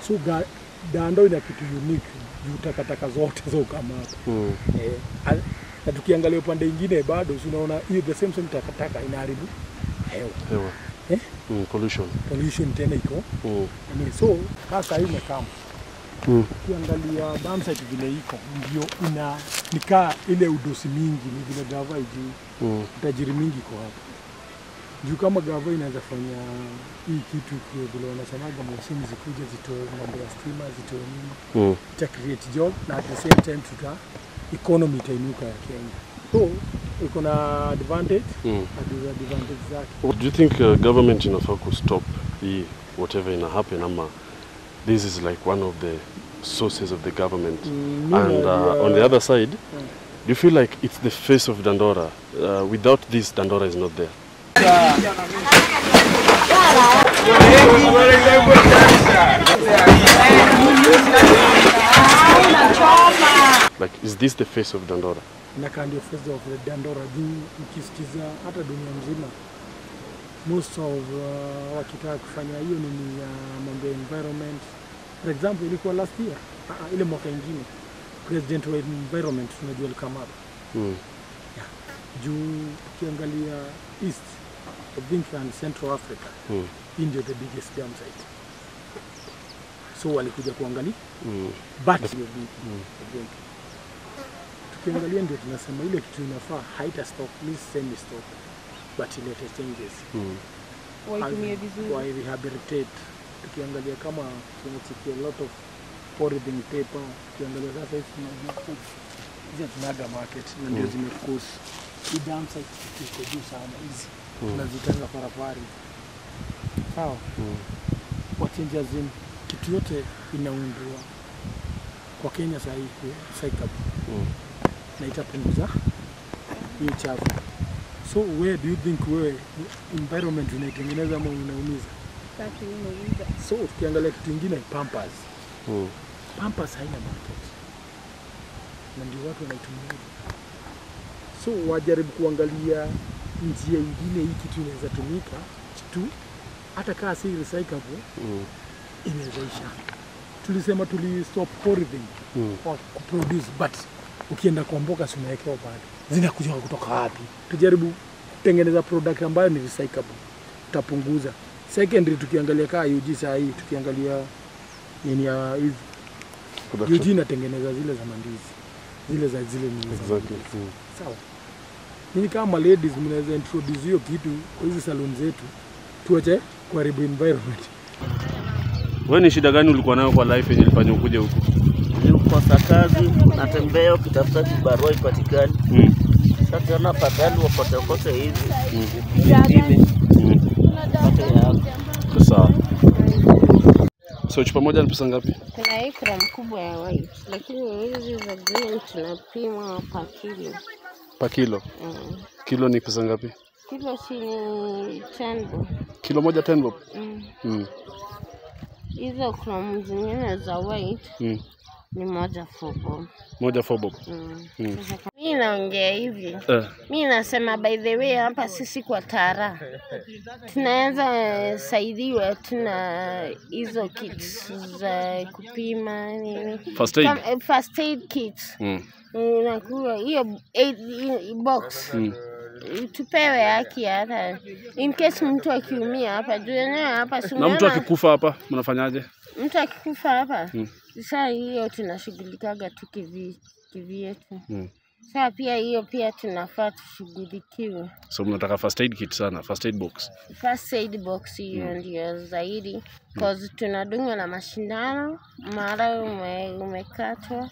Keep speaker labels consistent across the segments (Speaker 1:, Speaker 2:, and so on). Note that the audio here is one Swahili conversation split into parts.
Speaker 1: so ga, dando ina kitu unique juu takataka zote za ukamata
Speaker 2: Mm.
Speaker 1: eh, al- na tukiangalia upande ingine bado si unaona hiyo the same same takataka inaharibu hewa
Speaker 2: Hewa.
Speaker 1: Eh?
Speaker 2: Mm, pollution.
Speaker 1: pollution tena iko
Speaker 2: Mm.
Speaker 1: nini. so sasa hii imekama
Speaker 2: Mm.
Speaker 1: ukiangalia dam site vile iko ndio ina nikaa ile udosi mingi ni vile gava ijui
Speaker 2: Mm.
Speaker 1: utajiri mingi iko hapa juu kama gava inaweza fanya hii kitu kwa vile wanasemaga mashini zikuja zitoe mambo ya stima zitoe nini
Speaker 2: Mm.
Speaker 1: ita create job na at the same time tuta economy itainuka ya Kenya so iko na advantage
Speaker 2: Mm.
Speaker 1: na disadvantage zake
Speaker 2: Do you think uh, government inafaa kustop hii whatever ina happen ama this is like one of the sources of the government
Speaker 1: Mm, mi
Speaker 2: and uh,
Speaker 1: najua-
Speaker 2: on the other side
Speaker 1: Mm.
Speaker 2: do you feel like it's the face of Dandora uh, without this Dandora is not there like is this the face of Dandora
Speaker 1: inakaa ndio face of the Dandora juu ukisikiza hata dunia mzima most of uh, wakitaka kufanya hiyo nini ya mambo ya environment for example ilikuwa last year uh, uh, ile mwaka ingine president wa environment tunajua alikamata
Speaker 2: mm.
Speaker 1: juu ukiangalia east I think and central africa
Speaker 2: Mm.
Speaker 1: hii ndio the biggest dam site so walikuja kuangalia
Speaker 2: Mm.
Speaker 1: but ndio big I think. tukiangalia ndio tunasema ile kitu inafaa haita stop please semi stop but ilete changes
Speaker 2: Mm.
Speaker 3: waitumie vizuri.
Speaker 1: wa rehabilitate tukiangalia kama tunachikia a lot of polythene paper tukiangalia sasa hizi tunajua hizi tunaga market na ndio
Speaker 2: Mm.
Speaker 1: zimeforce hii dam site iko juu sana hizi
Speaker 2: Mm.
Speaker 1: tunazitanga parapari sawa
Speaker 2: Mm.
Speaker 1: wachinja zin kitu yote inaundwa kwa Kenya saa hii recyclable
Speaker 2: Mm.
Speaker 1: na itapunguza hiyo chafu. So where do you think wewe environment unaitengeneza ama unaumiza?
Speaker 3: Tatu imeuliza.
Speaker 1: So tukiangalia kitu ingine Pampers.
Speaker 2: Mm.
Speaker 1: Pampers haina market na ndio watu wanaitumia. So wajaribu kuangalia njia ingine hii kitu inaweza tumika tu, hata kaa si recyclable
Speaker 2: Mm.
Speaker 1: inaweza isha. Tulisema tuli stop polythene
Speaker 2: Mm.
Speaker 1: kwa kuproduce but ukienda kwa mboga si unawekewa bado zinakuja kutoka wapi? Tujaribu kutengeneza product ambayo ni recyclable, tutapunguza. Secondary, tukiangalia kaa UG saa hii, tukiangalia nini ya hizi UG
Speaker 2: Production.
Speaker 1: inatengeneza zile za mandizi zile za zile nini za
Speaker 2: Exactly.
Speaker 1: mandizi.
Speaker 2: Mm.
Speaker 1: Sawa. Nyinyi kama ladies mnaweza introduce hiyo kitu kwa hizi salon zetu, tuache kuharibu environment.
Speaker 2: Wewe ni shida gani ulikuwa nayo kwa life yenye ilifanya ukuje huku?
Speaker 4: Nilikosa kazi, natembea ukitafuta kibarua ipatikani.
Speaker 2: Mm.
Speaker 4: Sasa tena fadhali wakotekote hivi
Speaker 2: Mm.
Speaker 4: vipime
Speaker 2: Mm.
Speaker 4: pate yako.
Speaker 2: Kwa Sawa. So chupa moja ni pesa ngapi?
Speaker 3: Kuna hii gram kubwa ya white, lakini hizi za green tunapima pa kilo.
Speaker 2: Pa kilo.
Speaker 3: Mm.
Speaker 2: Kilo ni pesa ngapi?
Speaker 3: Kilo chini tendo.
Speaker 2: Kilo moja 10 bob.
Speaker 3: Mm.
Speaker 2: Mm.
Speaker 3: Hizo gram zingine za white
Speaker 2: Mm.
Speaker 3: ni moja fubo.
Speaker 2: Moja 4 bob.
Speaker 3: Mm.
Speaker 2: Mm.
Speaker 3: Mi naongea hivi,
Speaker 2: Eh.
Speaker 3: mi nasema by the way, hapa sisi kwa Tara tunaweza saidiwa, tuna hizo kits za kupima nini,
Speaker 2: First aid.
Speaker 3: Kam- eh, first aid kits
Speaker 2: Mm.
Speaker 3: inakuwa hiyo eight- i- box
Speaker 2: Mm.
Speaker 3: tupewe haki hata in case mtu akiumia hapa juu yenyewe hapa si
Speaker 2: Na mtu
Speaker 3: unaona
Speaker 2: akikufa hapa mnafanyaje?
Speaker 3: mtu akikufa hapa
Speaker 2: Mm.
Speaker 3: saa hiyo tunashughulikaga tu kivi kivyetu
Speaker 2: Mm.
Speaker 3: saa pia hiyo pia tunafaa tushughulikiwe
Speaker 2: So mnataka first aid kit sana, first aid box.
Speaker 3: first aid box hiyo ndio zaidi cause tunadungwa na mashindano mara ume, umekatwa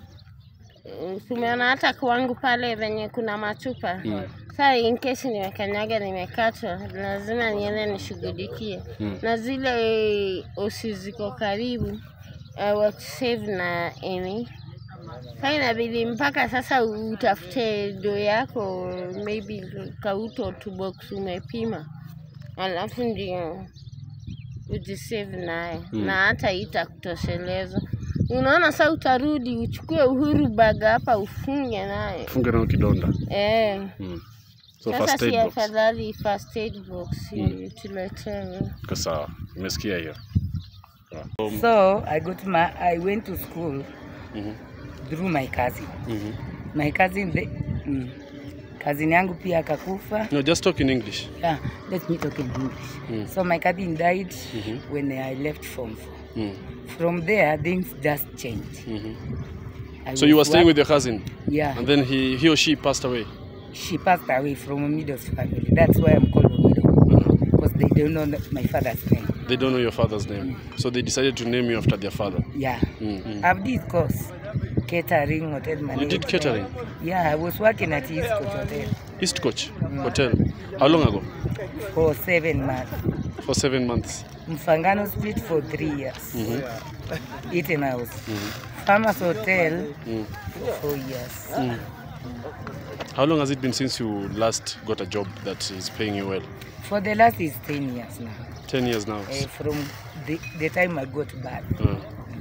Speaker 3: Eh, tumeona hata kwangu pale venye kuna machupa
Speaker 2: Mm.
Speaker 3: saa in case nimekanyaga nimekatwa lazima niende nishughulikie
Speaker 2: Mm.
Speaker 3: na zile osi ziko karibu uh, watusave na emi sa inabidi mpaka sasa utafute do yako maybe kauto tu box umepima alafu ndio ujisave naye
Speaker 2: Mm.
Speaker 3: na hata itakutosheleza unaona sa utarudi uchukue uhuru bag hapa ufunge naye
Speaker 2: Funge nao kidonda.
Speaker 3: eh.
Speaker 2: Mm. So
Speaker 3: Sasa
Speaker 2: first
Speaker 3: si
Speaker 2: aid box.
Speaker 3: afadhali first aid box
Speaker 2: Mm.
Speaker 3: tuletewe.
Speaker 2: Kwa sawa. Nimesikia hiyo.
Speaker 5: So I got my I went to school
Speaker 2: Mhm.
Speaker 5: through my cousin.
Speaker 2: Mhm.
Speaker 5: My cousin the, mm, cousin yangu pia akakufa.
Speaker 2: No, just talk in English.
Speaker 5: Yeah, let me talk in English.
Speaker 2: Mm.
Speaker 5: So my cousin died
Speaker 2: Mhm.
Speaker 5: when I left from
Speaker 2: Mm.
Speaker 5: from there things just changed.
Speaker 2: Mhm.
Speaker 5: I
Speaker 2: So you were
Speaker 5: was
Speaker 2: staying
Speaker 5: work-
Speaker 2: with your cousin,
Speaker 5: Yeah,
Speaker 2: and then he, he or she passed away.
Speaker 5: she passed away from Omido's family. That's why I'm called Omido because they don't know my father's name.
Speaker 2: They don't know your father's name, so they decided to name you after their father.
Speaker 5: Yeah,
Speaker 2: Mm, mm.
Speaker 5: I've did course catering hotel management.
Speaker 2: did catering?
Speaker 5: Yeah, I was working at East Coast Hotel
Speaker 2: East Coach Hotel. How long ago?
Speaker 5: for seven months.
Speaker 2: For seven months.
Speaker 5: Mfangano Street for three years.
Speaker 2: Mhm.
Speaker 5: Eaton House. Farmers Hotel
Speaker 2: Mm.
Speaker 5: for four years.
Speaker 2: Mm. How long has it been since you last got a job that is paying you well?
Speaker 5: For the last is 10 years now.
Speaker 2: Ten years now.
Speaker 5: Eh, from the, the time I got back.
Speaker 2: Uh,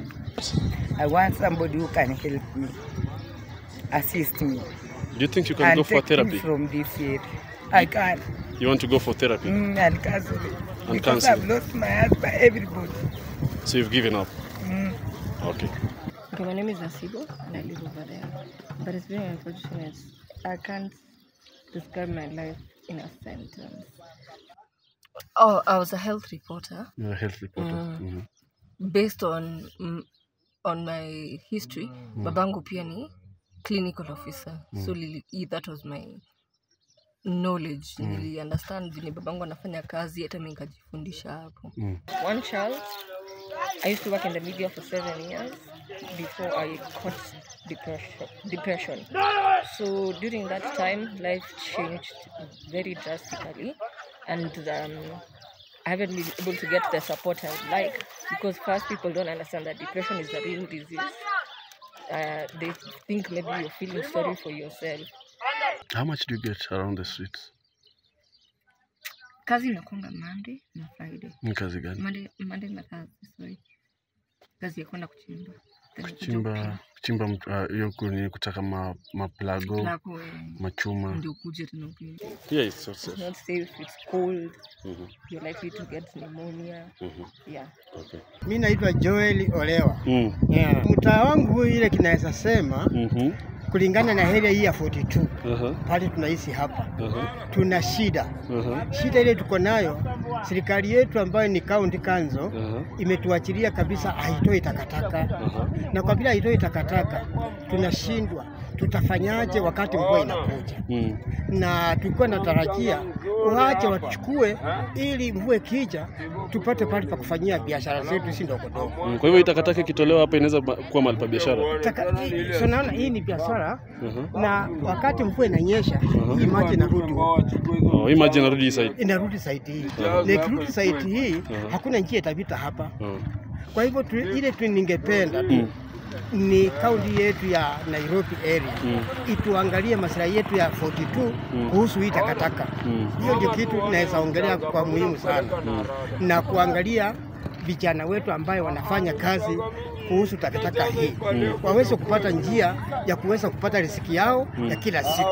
Speaker 5: I want somebody who can help me, assist me,
Speaker 2: do you think you can
Speaker 5: and
Speaker 2: go for
Speaker 5: take
Speaker 2: therapy?
Speaker 5: me from this area. I can.
Speaker 2: You want to go for therapy?
Speaker 5: Mm, and counseling.
Speaker 2: And
Speaker 5: because
Speaker 2: counseling.
Speaker 5: I've lost my husband, everybody.
Speaker 2: So you've given up?
Speaker 5: Mm.
Speaker 2: Okay.
Speaker 6: Okay, my name is Nasibo and I live over there. But it's very unfortunate. I can't describe my life in a sentence. Oh, I was a health reporter.
Speaker 2: You're a health reporter.
Speaker 6: Mm.
Speaker 2: Mhm.
Speaker 6: Based on mm, on my history, babangu pia ni clinical officer. So lili, i- that was my knowledge. Nili understand vile babangu anafanya kazi hata mimi nikajifundisha hapo.
Speaker 2: Mm.
Speaker 6: One child. I used to work in the media for seven years before I caught depression. depression. So during that time, life changed very drastically, and um, I haven't been able to get the support I would like because first people don't understand that depression is a real disease. Uh, they think maybe you're feeling sorry for yourself.
Speaker 2: How much do you get around the streets?
Speaker 6: Kazi inakuanga Monday na Friday.
Speaker 2: Ni kazi gani?
Speaker 6: Monday, Monday na Thursday, sorry. Kazi ya kwenda kuchimba. Then kuja
Speaker 2: Kuchimba kuchimba mtu- ah, hiyo uh, ni kutaka ma, maplago
Speaker 6: Lako, eh,
Speaker 2: machuma.
Speaker 6: ndio ukuje tena upige.
Speaker 2: Yeah, it's so
Speaker 6: It's
Speaker 2: safe.
Speaker 6: not safe, it's cold,
Speaker 2: Mhm,
Speaker 6: you're likely to get pneumonia.
Speaker 2: mhm,
Speaker 6: Yeah.
Speaker 2: Okay.
Speaker 7: Mi naitwa Joel Olewa.
Speaker 2: Mm.
Speaker 7: Yeah. Mtaa wangu huu ile kinaweza sema
Speaker 2: Mhm.
Speaker 7: kulingana na area hii ya 42
Speaker 2: Aha.
Speaker 7: pale tunaishi hapa,
Speaker 2: Aha.
Speaker 7: tuna shida.
Speaker 2: Aha.
Speaker 7: Shida ile tuko nayo, serikali yetu ambayo ni county council
Speaker 2: Aha.
Speaker 7: imetuachilia kabisa, haitoi takataka,
Speaker 2: Aha.
Speaker 7: na kwa vile haitoi takataka tunashindwa tutafanyaje wakati mvua inakuja
Speaker 2: Mm.
Speaker 7: na tulikuwa natarajia waache wachukue ili mvua ikija tupate pale pa kufanyia biashara zetu si ndogo ndogo.
Speaker 2: Mm. Kwa hivyo hii takataka ikitolewa hapa inaweza ba- kuwa mahali pa biashara.
Speaker 7: Taka- hii- so naona hii ni biashara
Speaker 2: Aha.
Speaker 7: na wakati mvua inanyesha hii maji inarudi huko.
Speaker 2: Oh, hii maji inarudi hii side.
Speaker 7: inarudi saiti hii na ikirudi saiti hii hakuna njia itapita hapa.
Speaker 2: Oh.
Speaker 7: Kwa hivyo tu, ile tu ningependa tu ni kaunti yetu ya Nairobi area
Speaker 2: Mm.
Speaker 7: ituangalie maslahi yetu ya 42 kuhusu hii takataka.
Speaker 2: Mm.
Speaker 7: Hiyo ndio kitu naweza ongelea kwa muhimu sana, na kuangalia vijana wetu ambayo wanafanya kazi kuhusu takataka hii waweze kupata njia ya kuweza kupata riziki yao ya kila siku.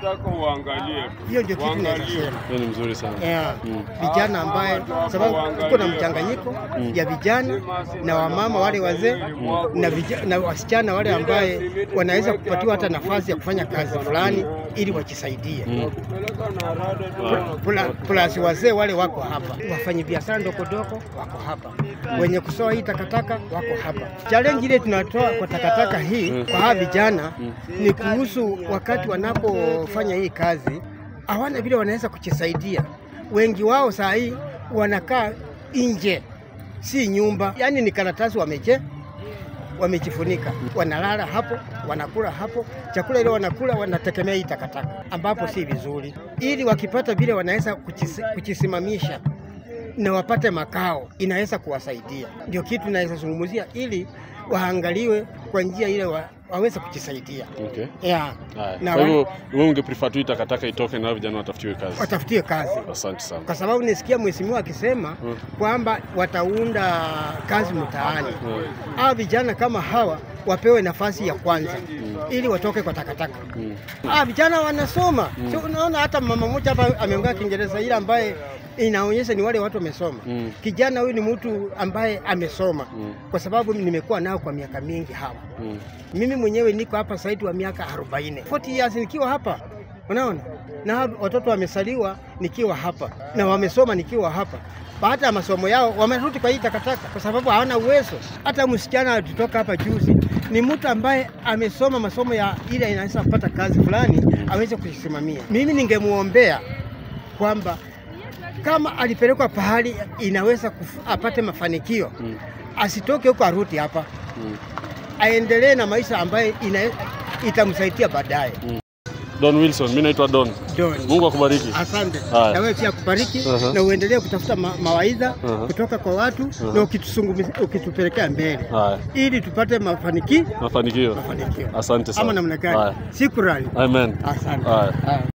Speaker 7: Hiyo ndio kitu naweza sema.
Speaker 2: Hiyo ni mzuri sana.
Speaker 7: Yeah.
Speaker 2: Mm.
Speaker 7: Vijana ambaye sababu tuko na mchanganyiko ya vijana na wamama wale wazee na, vija, na wasichana wale ambaye wanaweza kupatiwa hata nafasi ya kufanya kazi fulani ili wajisaidie.
Speaker 2: Mm.
Speaker 7: Pula- Plus wazee wale wako hapa, wafanyi biashara ndogo ndogo wako hapa, wenye kusoa hii takataka wako hapa. Challenge ile tunatoa kwa takataka hii kwa hawa vijana ni kuhusu wakati wanapofanya hii kazi, hawana vile wanaweza kujisaidia. Wengi wao saa hii wanakaa nje, si nyumba, yaani ni karatasi wameje wamejifunika, wanalala hapo, wanakula hapo, chakula ile wanakula wanategemea hii takataka, ambapo si vizuri, ili wakipata vile wanaweza kujisi- kujisimamisha na wapate makao, inaweza kuwasaidia. Ndio kitu naweza zungumzia, ili waangaliwe kwa njia ile wa, waweze kujisaidia
Speaker 2: Okay.
Speaker 7: yeah.
Speaker 2: Haya.
Speaker 7: Na
Speaker 2: Kwa
Speaker 7: wa-
Speaker 2: hivyo wewe ungeprefer tu hii takataka itoke na hao vijana watafutiwe kazi.
Speaker 7: watafutie kazi
Speaker 2: Asante sana.
Speaker 7: kwa sababu nisikia mheshimiwa akisema kwamba wataunda kazi mtaani. Hawa vijana kama hawa wapewe nafasi ya kwanza ili watoke kwa takataka. Ah, vijana wanasoma. So, unaona hata mama mmoja hapa ameongea Kiingereza ile ambaye inaonyesha ni wale watu wamesoma.
Speaker 2: Mm.
Speaker 7: Kijana huyu ni mtu ambaye amesoma
Speaker 2: Mm.
Speaker 7: kwa sababu nimekuwa nao kwa miaka mingi hawa.
Speaker 2: Mm.
Speaker 7: Mimi mwenyewe niko hapa zaidi wa miaka 40. 40 years nikiwa hapa. Unaona? Na hao watoto wamesaliwa nikiwa hapa na wamesoma nikiwa hapa. Baada ya masomo yao wamerudi kwa hii takataka kwa sababu hawana uwezo. Hata msichana alitoka hapa juzi ni mtu ambaye amesoma masomo ya ile inaweza kupata kazi fulani aweze kuisimamia. Mimi ningemuombea kwamba kama alipelekwa pahali inaweza kuf- apate mafanikio
Speaker 2: Mm.
Speaker 7: asitoke huko arudi hapa
Speaker 2: Mm.
Speaker 7: aendelee na maisha ambayo ina, itamsaidia baadaye.
Speaker 2: Don Wilson, mimi naitwa Don.
Speaker 7: Don.
Speaker 2: Mungu akubariki.
Speaker 7: Asante
Speaker 2: Haya.
Speaker 7: na wewe pia kubariki
Speaker 2: Aha.
Speaker 7: na uendelee kutafuta ma mawaidha
Speaker 2: Aha.
Speaker 7: kutoka kwa watu na ukitusungumi- ukitupelekea mbele
Speaker 2: Haya,
Speaker 7: ili tupate mafaniki
Speaker 2: mafanikio.
Speaker 7: mafanikio
Speaker 2: Asante sana.
Speaker 7: ama namna gani?
Speaker 2: Haya.
Speaker 7: Shukrani,
Speaker 2: Amen.
Speaker 7: asante.
Speaker 2: Haya.
Speaker 7: Haya.